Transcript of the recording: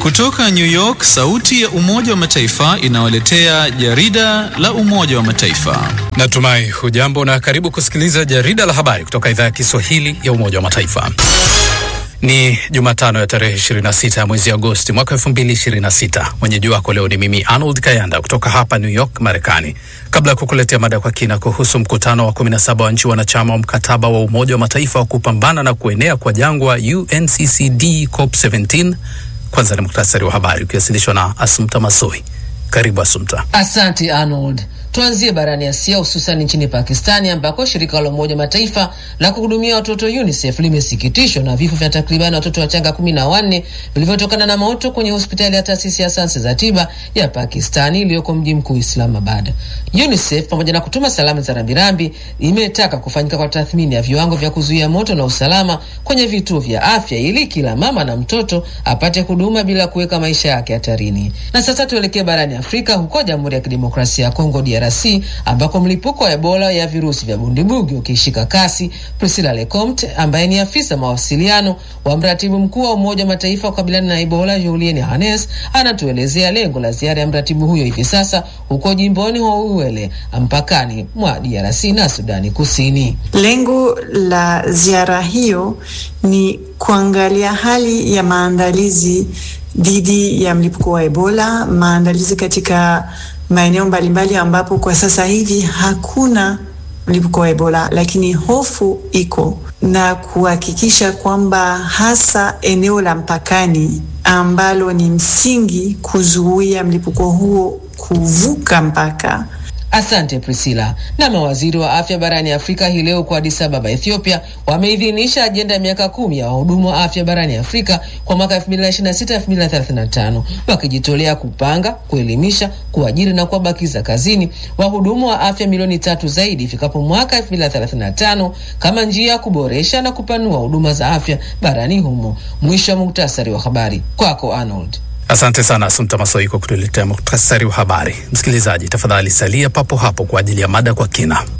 Kutoka New York, sauti ya Umoja wa Mataifa inawaletea jarida la Umoja wa Mataifa. Natumai hujambo na karibu kusikiliza jarida la habari kutoka idhaa ya Kiswahili ya Umoja wa Mataifa. Ni Jumatano ya tarehe 26 ya mwezi Agosti mwaka 2026. Mwenyeji wako leo ni mimi Arnold Kayanda kutoka hapa New York, Marekani. Kabla ya kukuletea mada kwa kina kuhusu mkutano wa 17 wa nchi wanachama wa mkataba wa Umoja wa Mataifa wa kupambana na kuenea kwa jangwa UNCCD COP17, kwanza ni muktasari wa habari ukiwasilishwa na Asumta Masoi. Karibu Asumta. Asante Arnold. Tuanzie barani Asia, hususan nchini Pakistani ambako shirika la Umoja Mataifa la kuhudumia watoto UNICEF limesikitishwa na vifo vya takribani watoto wachanga kumi na wanne vilivyotokana na moto kwenye hospitali ya taasisi ya sayansi za tiba ya Pakistani iliyoko mji mkuu Islamabad. UNICEF pamoja na kutuma salamu za rambirambi imetaka kufanyika kwa tathmini ya viwango vya kuzuia moto na usalama kwenye vituo vya afya ili kila mama na mtoto apate huduma bila kuweka maisha yake hatarini. Na sasa tuelekee barani Afrika, huko Jamhuri ya Kidemokrasia ya Kongo DRC ambako mlipuko wa Ebola ya virusi vya bundibugi ukishika kasi. Priscilla Lecomte ambaye ni afisa mawasiliano wa mratibu mkuu wa Umoja wa Mataifa kukabiliana na Ebola Julien Hannes anatuelezea lengo la ziara ya mratibu huyo hivi sasa huko jimboni Houwele mpakani mwa DRC na Sudani Kusini. Lengo la ziara hiyo ni kuangalia hali ya maandalizi dhidi ya mlipuko wa Ebola, maandalizi katika maeneo mbalimbali ambapo kwa sasa hivi hakuna mlipuko wa Ebola, lakini hofu iko, na kuhakikisha kwamba hasa eneo la mpakani ambalo ni msingi kuzuia mlipuko huo kuvuka mpaka. Asante Priscilla. Na mawaziri wa afya barani Afrika hii leo kwa Addis Ababa, Ethiopia, wameidhinisha ajenda ya miaka kumi ya wahudumu wa afya barani Afrika kwa mwaka 2026 2035, wakijitolea kupanga, kuelimisha, kuajiri na kuwabakiza kazini wahudumu wa afya milioni tatu zaidi ifikapo mwaka 2035 kama njia ya kuboresha na kupanua huduma za afya barani humo. Mwisho wa muktasari wa habari, kwako Arnold. Asante sana Asumta Masoi kwa kutuletea muktasari wa habari. Msikilizaji, tafadhali salia papo hapo kwa ajili ya mada kwa kina.